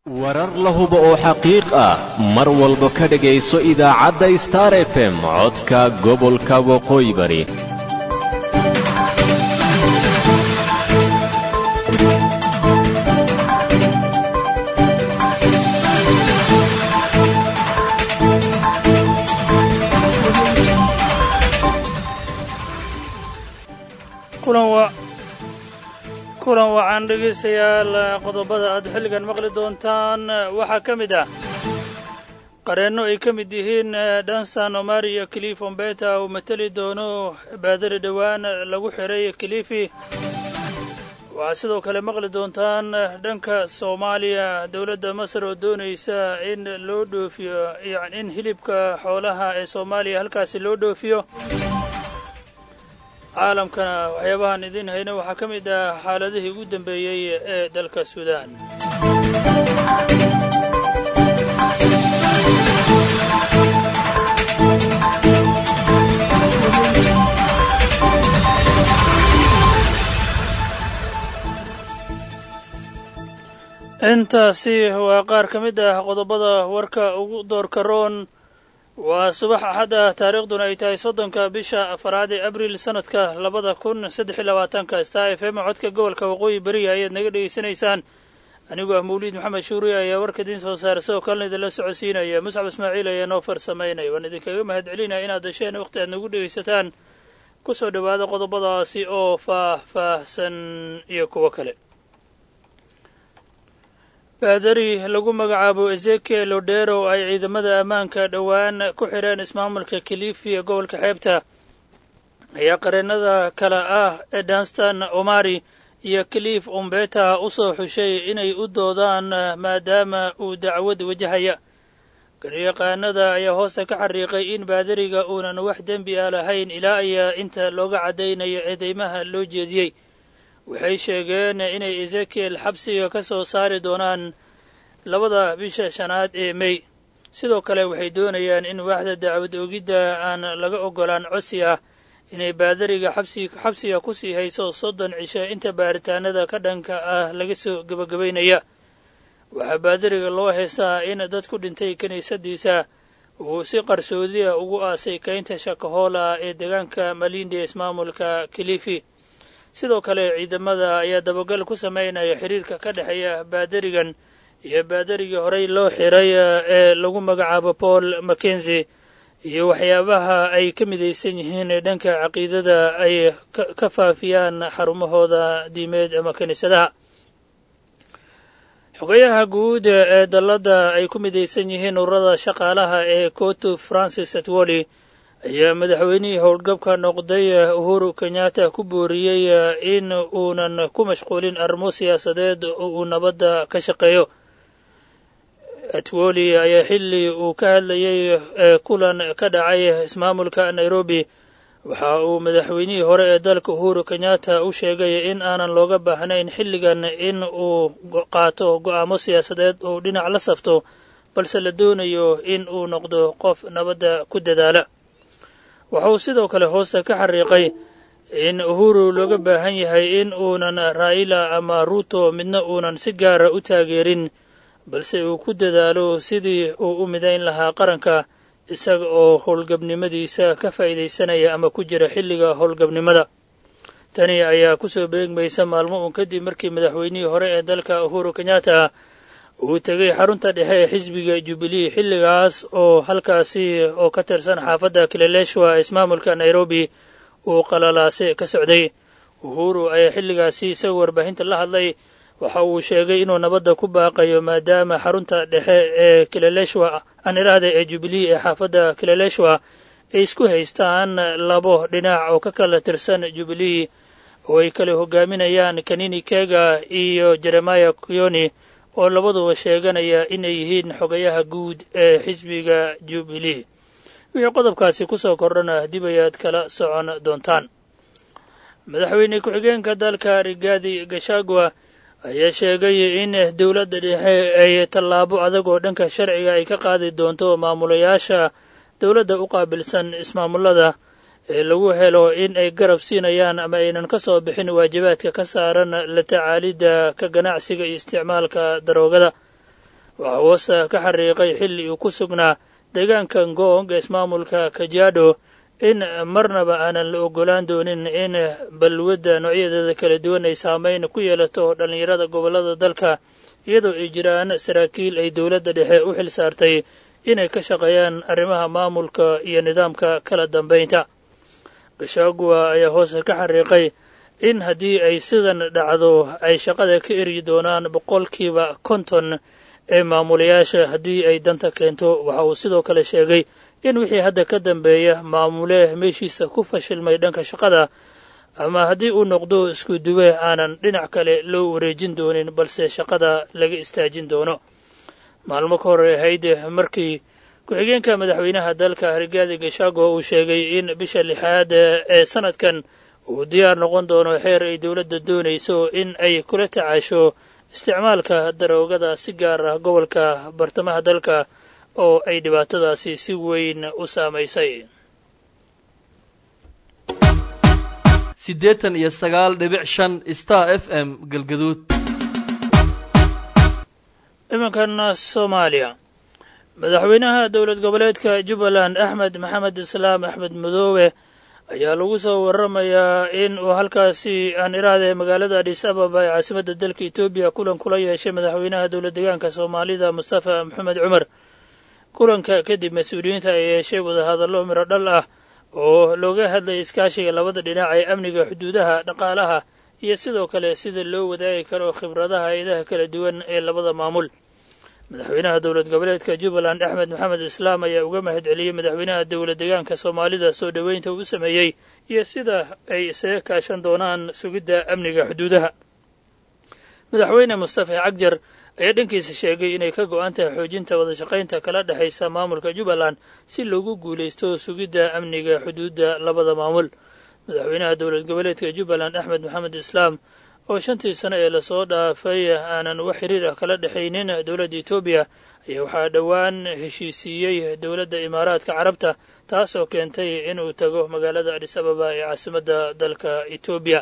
warar la hubo oo xaqiiq ah mar walba ka dhegayso idaacadda star f m codka gobolka waqooyi bari kulan waxaan dhegaystayaal qodobada aad xilligan maqli doontaan waxaa ka mid ah qareenno ay ka mid yihiin danstan omar iyo clif ombeta uu mateli doono baadari dhowaan lagu xiray clifi waxaad sidoo kale maqli doontaan dhanka soomaaliya dowladda masar oo doonaysa in loo dhoofiyo yani in hilibka xoolaha ee soomaaliya halkaasi loo dhoofiyo caalamkana waxyaabahaan idiin hayna waxaa ka mid ah xaaladihii ugu dambeeyey ee dalka suudaan intaasi waa qaar ka mid ah qodobada warka ugu doorka roon waa subax axad ah taariikhduna ay tahay soddonka bisha afaraad ee abriil sanadka labada kun saddex iyo labaatanka star f m codka gobolka waqooyi beriya ayaad naga dhegaysanaysaan anigoo ah mawliid maxamed shuuriya ayaa warka idiin soo saara sidoo kalena idinla socodsiinaya muscab ismaaciil ayaa noo farsamaynaya waan idinkaga mahad celinaya inaad dasheen wakhti aad nagu dhegaysataan ku soo dhowaada qodobadaasi oo faah-faahsan iyo kuwo kale baadari lagu magacaabo ezekiel odero oo ay ciidamada ammaanka dhowaan ku xidheen ismaamulka kilifi ee gobolka xeebta ayaa qareennada kale ah ee danstan omari iyo kilif umbeta u soo xushay inay u doodaan maadaama uu dacwad wajahaya garyaqaanada ayaa hoosta ka xariiqay in baadariga uunan wax dembi ah lahayn ilaa ayaa inta looga caddaynayo eedeymaha loo jeediyey waxay sheegeen inay ezekiel xabsiga ka soo saari doonaan labada bisha shanaad ee mey sidoo kale waxay doonayaan in waaxda dacwad oogidda aan laga oggolaan codsi ah inay baadariga xabsiga ku sii hayso soddon cisho inta baaritaanada ka dhanka ah laga soo gebagabaynaya waxaa baadariga loo heestaa in dad ku dhintay kiniisadiisa uu si qarsoodiya ugu aasay kaynta shakahoola ee deegaanka malindi ee ismaamulka kilifi sidoo kale ciidamada ayaa dabagal ku samaynaya xiriirka ka dhexeeya baadarigan iyo baadarigii horey loo xiray ee lagu magacaabo paul mackenzi iyo waxyaabaha ay ka midaysan yihiin dhanka caqiidada ay ka faafiyaan xarumahooda diimeed ama kiniisadaha xogayaha guud ee dalladda ay ku midaysan yihiin ururada shaqaalaha ee cotu francis atwoli ayaa madaxweynihii howlgabka noqday uhuru kenyatta ku booriyey in uunan ku mashquulin arrimo siyaasadeed oo uu nabadda ka shaqeeyo atwoli ayaa xilli uu ka hadlayey kulan ka dhacay ismaamulka nairobi waxa uu madaxweynihii hore ee dalka uhuru kenyatta u sheegay in aanan looga baahnayn xilligan in uu qaato go'aamo siyaasadeed oo dhinac la safto balse la doonayo in uu noqdo qof nabadda ku dadaala waxa uu sidoo kale hoosta ka xariiqay in uhuru looga baahan yahay in uunan raa'ila ama ruuto midna uunan si gaara u taageerin balse uu ku dadaalo sidii uu u midayn lahaa qaranka isaga oo howlgabnimadiisa ka faa'iidaysanaya ama ku jira xilliga howlgabnimada tani ayaa ku soo beegmaysa maalmo uun kadib markii madaxweynihii hore ee dalka uhuru kenyatta uu tegay xarunta dhexe ee xisbiga jubilee xilligaas oo halkaasi oo ka tirsan xaafadda kileleshwa ismaamulka nairobi uu qalalaase ka socday uhuru ayaa xilligaasi isagoo warbaahinta la hadlay waxa uu sheegay inuu nabadda ku baaqayo maadaama xarunta dhexe ee kileleshwa aan iraahda ee jubilee ee xaafadda kileleshwa ay isku haystaan labo dhinac oo ka kala tirsan jubilee oo ay kala hogaaminayaan kanini kega iyo jeremaya kuyoni oo labaduba sheeganaya inay yihiin xogayaha guud ee xisbiga jubilee wixii qodobkaasi ku soo kordhana dib ayaad kala socon doontaan madaxweyne ku-xigeenka dalka rigaadi gashagwa ayaa sheegay in dowladda dhexe ay tallaabo adag oo dhanka sharciga ay ka qaadi doonto maamulayaasha dowladda u qaabilsan ismaamullada ee lagu helo in ay garab siinayaan ama aynan ka soo bixin waajibaadka ka saaran la tacaalidda ka ganacsiga iyo isticmaalka daroogada waxaa hoosta ka xariiqay xilli uu ku sugnaa deegaanka ngong ee ismaamulka kajaadho in marnaba aanan la ogolaan doonin in balwadda noocyadeeda kala duwan ay saameyn ku yeelato dhallinyarada gobollada dalka iyadoo ay jiraan saraakiil ay dowladda dhexe u xil saartay inay ka shaqeeyaan arrimaha maamulka iyo nidaamka kala dambaynta gashagua ayaa hoose ka xariiqay in haddii ay sidan dhacdo ay shaqada ka eryi doonaan boqolkiiba konton ee maamulayaasha haddii ay danta keento waxa uu sidoo kale sheegay in wixii hadda ka dambeeya maamule meeshiisa ku fashilmay dhanka shaqada ama haddii uu noqdo isku duwe aanan dhinac kale loo wareejin doonin balse shaqada laga istaajin doono maalmo ka hor ahayd markii ku-xigeenka madaxweynaha dalka rigaadi gashago uu sheegay in bisha lixaad ee sanadkan uu diyaar noqon doono xeer ay dowladda doonayso in ay kula tacaasho isticmaalka daroogada si gaar ah gobolka bartamaha dalka oo ay dhibaatadaasi si weyn u saamaysay siddeetan iyo sagaal dhibic shan star f m galgaduud iminkan soomaaliya madaxweynaha dowlad goboleedka jubbaland axmed maxamed islaam axmed madoobe ayaa lagu soo waramayaa in uu halkaasi aan iraade magaalada adhis ababa ee caasimadda dalka etoobiya kulan kula yeeshay madaxweynaha dowlad deegaanka soomaalida mustafa maxamed cumar kulanka kadib mas-uuliyiinta ay yeeshay wadahadallo miro dhal ah oo looga hadlayay iskaashiga labada dhinac ee amniga xuduudaha dhaqaalaha iyo sidoo kale sida loo wadaagi karo khibradaha hay-adaha kala duwan ee labada maamul madaxweynaha dowlad goboleedka jubbaland axmed maxamed islaam ayaa uga mahad celiyey madaxweynaha dowlad deegaanka soomaalida soo dhoweynta uu sameeyey iyo sida ay isaga kaashan doonaan sugidda amniga xuduudaha madaxweyne mustafa cagjar ayaa dhankiisa sheegay inay ka go-an tahay xoojinta wadashaqaynta kala dhexaysa maamulka jubbaland si loogu guulaysto sugidda amniga xuduudda labada maamul madaxweynaha dowlad goboleedka jubbaland axmed maxamed islaam oo shantii sano ee lasoo dhaafay aanan wax xiriir ah kala dhexaynin dowladda etoobiya ayaa waxaa dhowaan heshiisiiyey dowladda imaaraadka carabta taasoo keentay inuu tago magaalada adhis ababa ee caasimadda dalka etoobiya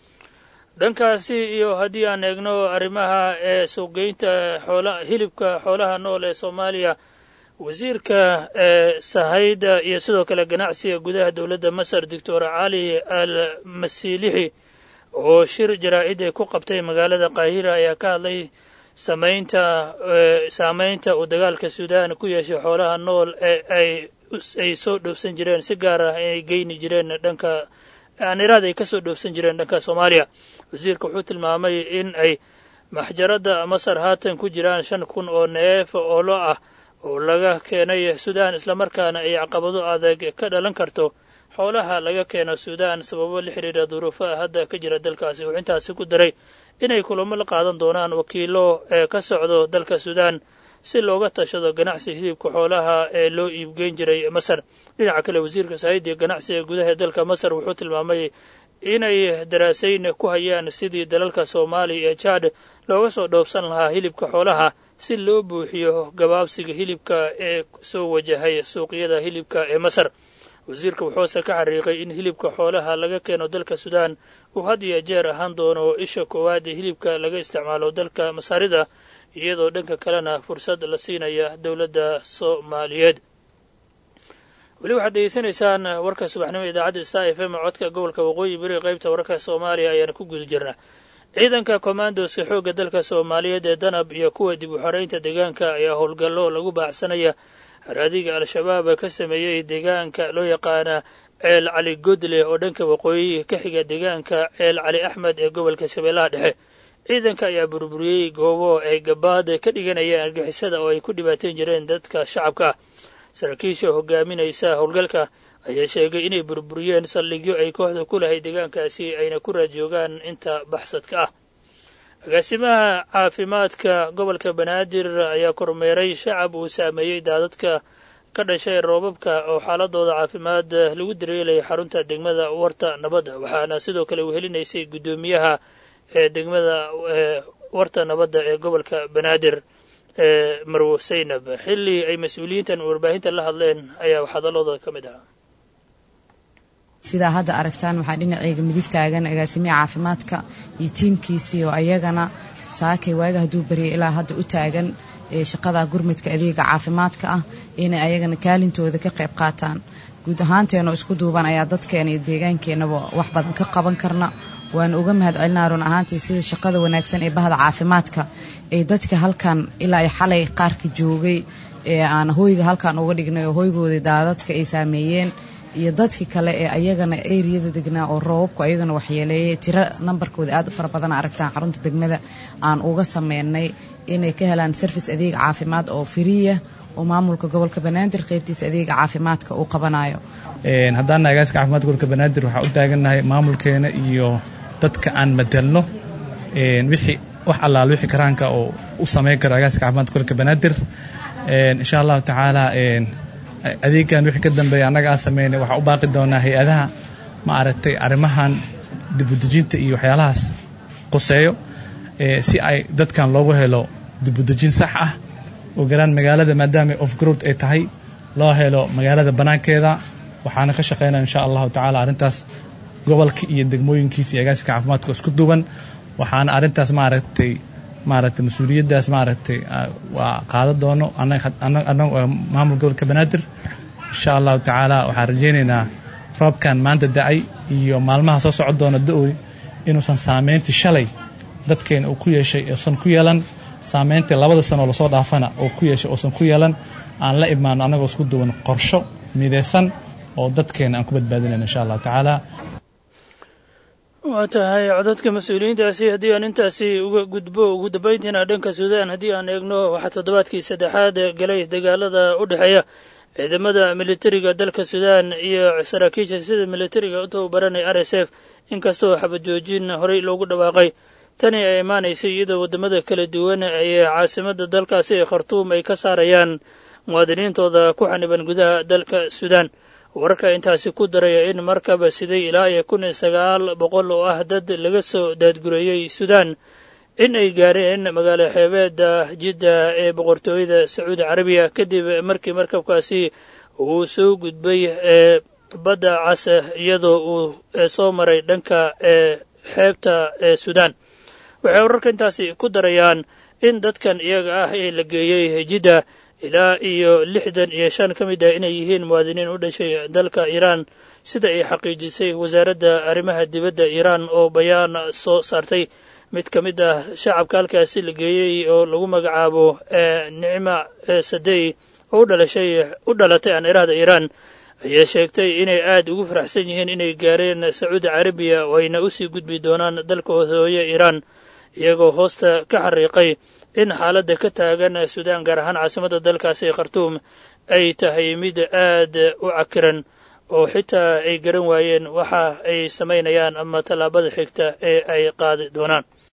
dhankaasi iyo haddii aan eegno arrimaha ee suuqgeynta xoola hilibka xoolaha nool ee soomaaliya wasiirka ee sahayda iyo sidoo kale ganacsiga gudaha dowladda masar doctor cali al masiilixi oo shir jaraa-id ay ku qabtay magaalada qaahira ayaa ka hadlay samaynta saameynta uu dagaalka suudaan ku yeeshay xoolaha nool ee ay ay soo dhoofsan jireen si gaar ah inay geyni jireen dhanka aaniraad ay kasoo dhoofsan jireen dhanka soomaaliya wasiirka wuxuu tilmaamay in ay maxjaradda masar haatan ku jiraan shan kun oo neef oo lo ah oo laga keenay suudaan islamarkaana ay caqabado adag ka dhalan karto xoolaha laga keeno suudaan sababo la xidhiira duruufaha hadda ka jira dalkaasi wuxuu intaasi ku daray inay kulamo la qaadan doonaan wakiilo ee ka socdo dalka suudaan si looga tashado ganacsi hilibka xoolaha ee loo iibgeyn jiray masar dhinaca kale wasiirka saaidiya ganacsiga gudaha ee dalka masar wuxuu tilmaamay inay daraasayn ku hayaan sidii dalalka soomaaliya ee jaad looga soo dhoofsan lahaa hilibka xoolaha si loo buuxiyo gabaabsiga hilibka ee soo wajahay suuqyada hilibka ee masar wasiirka wuxuuse ka xariiqay in hilibka xoolaha laga keeno dalka suudaan uu had iyo jeer ahaan doono isha koowaad ee hilibka laga isticmaalo dalka masaarida iyadoo dhanka kalena fursad la siinaya dowladda soomaaliyeed weli waxaad degeysanaysaan warka subaxnimo idaacadda star f m codka gobolka waqooyi beri qaybta wararka soomaaliya ayaana ku guda jirnaa ciidanka kommandoska xoogga dalka soomaaliyeed ee danab iyo kuwa dib u xoreynta deegaanka ayaa howlgallo lagu baacsanaya haraadiga al-shabaab ka sameeyey deegaanka loo yaqaana ceel cali godle oo dhanka waqooyi ka xiga deegaanka ceel cali axmed ee gobolka shabeellaha dhexe ciidanka ayaa burburiyey goobo ay gabaad ka dhiganayeen argixisada oo ay ku dhibaateyn jireen dadka shacabka ah saraakiisha hogaaminaysa howlgalka ayaa sheegay inay burburiyeen saldhigyo ay kooxda ku lahayd deegaankaasi ayna ku raadjoogaan inta baxsadka ah agaasimaha caafimaadka gobolka banaadir ayaa kormeeray shacab uu saameeyey daadadka ka dhashay roobabka oo xaaladooda caafimaad lagu dareelaya xarunta degmada warta nabadda waxaana sidoo kale wehelinaysay guddoomiyaha ee degmada warta nabadda ee gobolka banaadir ee marwo saynab xilli ay mas-uuliyiintan warbaahinta la hadleen ayaa hadalladooda ka mid ahaa sidaa hadda aragtaan waxaa dhinaceyga midig taagan agaasimiha caafimaadka iyo tiimkiisii oo ayagana saakay waaga hadduu baryay ilaa hadda u taagan ee shaqada gurmudka adeega caafimaadka ah inay ayagana kaalintooda ka qayb qaataan guud ahaanteenoo isku duuban ayaa dadkeena iyo deegaankeenaba wax badan ka qaban karna waana uga mahad celinaa run ahaantii sida shaqada wanaagsan ee bahda caafimaadka ay dadka halkan ilaa ay xalay qaarka joogay ee aan hoyga halkan uga dhignay oo hoygoodii daadadka ay saameeyeen iyo dadkii kale ee ayagana eriyada degnaa oo roobabku ayagana waxyeeleeyay tiro nambarkooda aad u fara badan aragtaan xarunta degmada aan uga sameynay inay ka helaan sarfis adeeg caafimaad oo firiya oo maamulka gobolka banaadir qaybtiisa adeega caafimaadka uu qabanayo haddaana agaaska caafimaadka gobolka banaadir waxaa u taagannahay maamulkeena iyo dadka aan madelno wixii wax allaal wixii karaanka oo u samayn karo agaaska caafimaadka gobolka banaadir insha allahu tacaala adeegan wixii ka dambeeya annaga aan sameynay waxaa u baaqi doonaa hay-adaha ma aragtay arrimahan dibudejinta iyo waxyaalahaas qoseeyo si ay dadkan loogu helo dibudejin sax ah oo garaan magaalada maadaama off growd ay tahay loo helo magaalada bannaankeeda waxaana ka shaqaynaya insha allahu tacaala arrintaas gobolka iyo degmooyinkiisa iyo agaasinka caafimaadka isku duwan waxaana arrintaas maaragtay maaragtay mas-uuliyaddaas maaragtay waa qaada doono annaga maamul gobolka banaadir insha allahu tacaala waxaan rajaynaynaa roobkan maanta da-ay iyo maalmaha soo socon doona da-oy inuusan saameyntii shalay dadkeena uu ku yeeshay uusan ku yeelan saameyntii labada sanoo lasoo dhaafana oo ku yeeshay uusan ku yeelan aan la imaano annagoo isku duwan qorsho midaysan oo dadkeena aan ku badbaadinayno insha allahu tacaala waa tahay codadka mas-uuliyiintaasi haddii aan intaasi uga gudbo ugu dambayntiina dhanka suudaan haddii aan eegno waxaa toddobaadkii saddexaad galay dagaalada u dhexeeya ciidamada militariga dalka suudaan iyo saraakiisha sida militariga u tababaranaya r s f inkastoo xabajoojin horey loogu dhawaaqay tani ay imaanaysay iyadoo waddamada kala duwan ee caasimada dalkaasi ee khartuum ay ka saarayaan muwaadiniintooda ku xaniban gudaha dalka suudaan wararka intaasi ku daraya in markaba siday ilaa iyo kun iyo sagaal boqol oo ah dad laga soo daadgureeyey suudaan in ay gaareen magaalo xeebeeda jidda ee boqortooyada sacuudi carabiya kadib markii markabkaasi uu soo gudbay ee badda cas iyadoo uu soo maray dhanka ee xeebta ee suudaan waxay wararka intaasi ku darayaan in dadkan iyaga ah ee la geeyey jidda ilaa iyo lixdan iyo shan ka mid ah inay yihiin muwaadiniin u dhashay dalka iiraan sida ay xaqiijisay wasaaradda arrimaha dibadda iiraan oo bayaan soo saartay mid ka mid ah shacabka halkaasi la geeyey oo lagu magacaabo nicma sadey oo udhalashay u dhalatay aan iraahda iiraan ayaa sheegtay inay aad ugu faraxsan yihiin inay gaareen sacuudi carabiya oo ayna usii gudbi doonaan dalkooda hooye iiraan iyagoo hoosta ka xariiqay in xaaladda ka taagan suudaan gaar ahaan caasimadda dalkaasi khartuum ay tahay mid aad u cakiran oo xitaa ay garan waayeen waxa ay samaynayaan ama tallaabada xigta ee ay qaadi doonaan